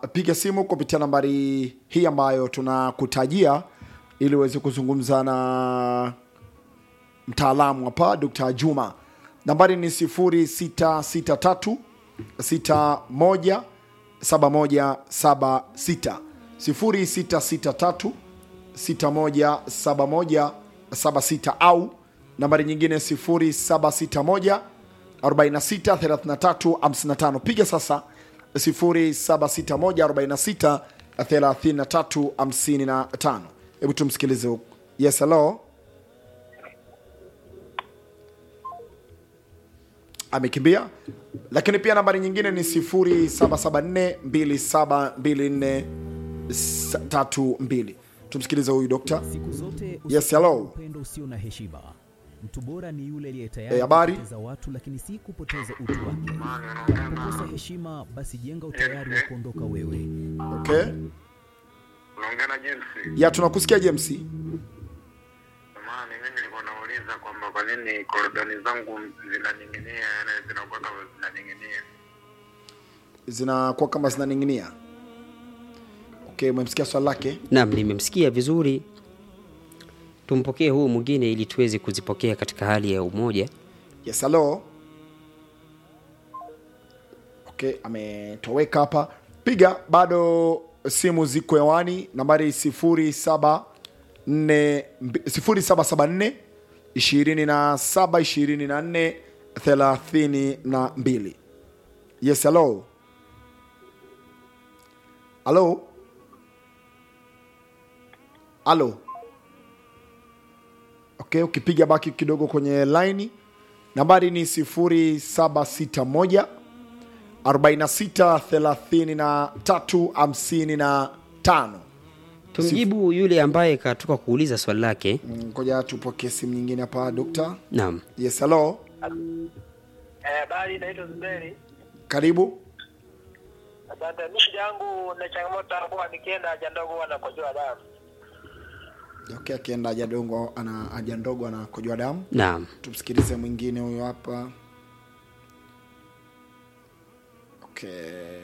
piga simu kupitia nambari hii ambayo tunakutajia ili uweze kuzungumza na mtaalamu hapa Dr. Juma. Nambari ni 0663 61 7176 0663 617176 au nambari nyingine 0761 46 33 55. Piga sasa 0761 46 33 55. Hebu tumsikilize huku. Yes, hello. Amekimbia, lakini pia nambari nyingine ni 0774 272432. Tumsikilize huyu dokta. Siku zote Yes, hello. upendo usio na heshima. Mtu bora ni yule aliye Eh, tayari habari? kupoteza watu lakini si kupoteza utu wake. Unapokosa heshima, basi jenga utayari wa kuondoka wewe. Okay. Unaongea na James. Ya tunakusikia James. Samahani, mimi nilikuwa nauliza kwamba kwa nini korodani zangu zinaning'inia, yani zinakuwa kama zinaning'inia. Zinakuwa kama zinaning'inia. Okay, umemsikia swali lake? Naam, nimemsikia vizuri. Tumpokee huu mwingine ili tuweze kuzipokea katika hali ya umoja. Yes, hello. Okay, ametoweka hapa. Piga bado simu ziko hewani, nambari 07 0774 27 24 32. Yes, hello. Hello. Hello. Okay, ukipiga baki kidogo kwenye laini, nambari ni 0761 46 33 55. Tumjibu yule ambaye katoka kuuliza swali lake. Mm, Ngoja tupokee simu nyingine hapa dokta. Naam. Yes, hello. Eh, habari, naitwa Zuberi. Karibu. Asante. Mimi shida yangu na changamoto hapo, nikienda haja ndogo huwa nakojoa damu. Okay, akienda haja dongo ana haja ndogo anakojoa damu. Naam. Tumsikilize mwingine huyo hapa. Okay.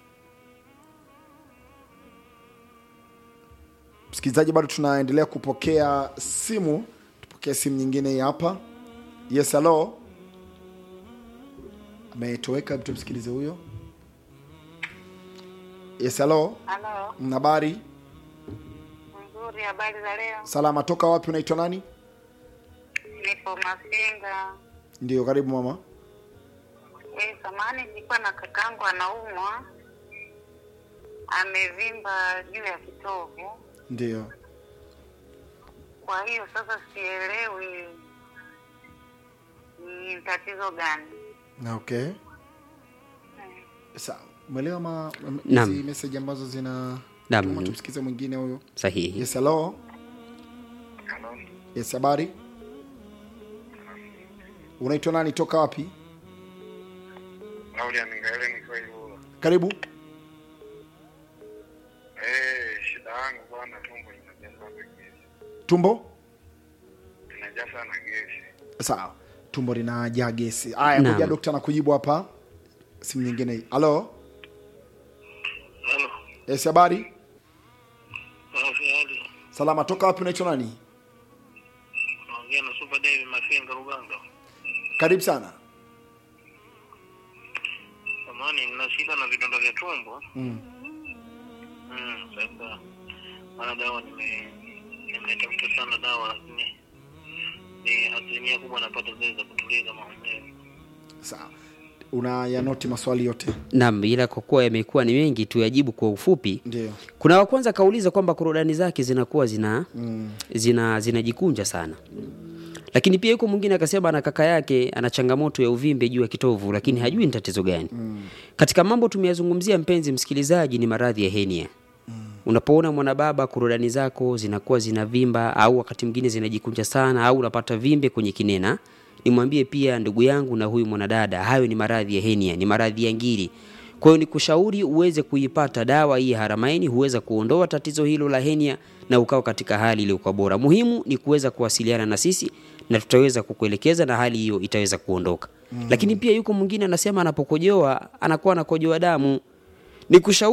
Msikilizaji, bado tunaendelea kupokea simu. Tupokee simu nyingine hii hapa. Yes, hello. Ametoweka, hebu tumsikilize huyo. Yes, hello. Halo, Mm, Habari nzuri. Habari za leo? salama, toka wapi? Unaitwa nani? Nipo Masinga. Ndio, karibu mama. Eh, samani, nilikuwa na kakangu anaumwa, amevimba juu ya kitovu. Ndio. Kwa hiyo sasa sielewi ni tatizo gani. Na okay. Sawa. Umeelewa ma m- Naam. hizi message ambazo zina Naam. Tuma tumsikize mwingine huyo. Sahihi. Yes, hello. Halo, Yes, habari. Unaitwa nani? Toka wapi? Laulia Mingaele nikiwa hivyo. Karibu. Eh, shida yangu bwana, tumbo linajaa sana gesi. Tumbo? Linajaa sana gesi. Sawa. Tumbo linajaa gesi. Aya, Naam. ngoja daktari anakujibu hapa. Simu nyingine hii. Halo. Halo, Yes, habari. hali Salama, toka wapi? Unaitwa nani? naongea na Super David Mafinga Ruganga. Karibu sana. Samani, nina shida na vidonda vya tumbo. Mm. Mm, sasa maana dawa nime nimetafuta sana dawa lakini ni asilimia kubwa napata zile za kutuliza maumivu. Sawa. Unayanoti maswali yote? Naam, ila kwa kuwa yamekuwa ni mengi tuyajibu kwa ufupi. Ndio. Kuna wa kwanza kauliza kwamba korodani zake zinakuwa zina zina zinajikunja sana. Lakini pia yuko mwingine akasema ana kaka yake ana changamoto ya uvimbe juu ya kitovu lakini hajui ni tatizo gani. Katika mambo tumeyazungumzia mpenzi msikilizaji ni maradhi ya henia. Unapoona mwanababa korodani zako zinakuwa zinavimba au wakati mwingine zinajikunja sana au unapata vimbe kwenye kinena, nimwambie pia ndugu yangu na huyu mwanadada, hayo ni maradhi ya henia, ni maradhi ya ngiri. Kwa hiyo nikushauri uweze kuipata dawa hii ya Haramaini, huweza kuondoa tatizo hilo la henia na ukawa katika hali iliyokuwa bora. Muhimu ni kuweza kuwasiliana na sisi na tutaweza kukuelekeza na hali hiyo itaweza kuondoka. Lakini pia yuko mwingine anasema anapokojoa anakuwa anakojoa damu. Nikushauri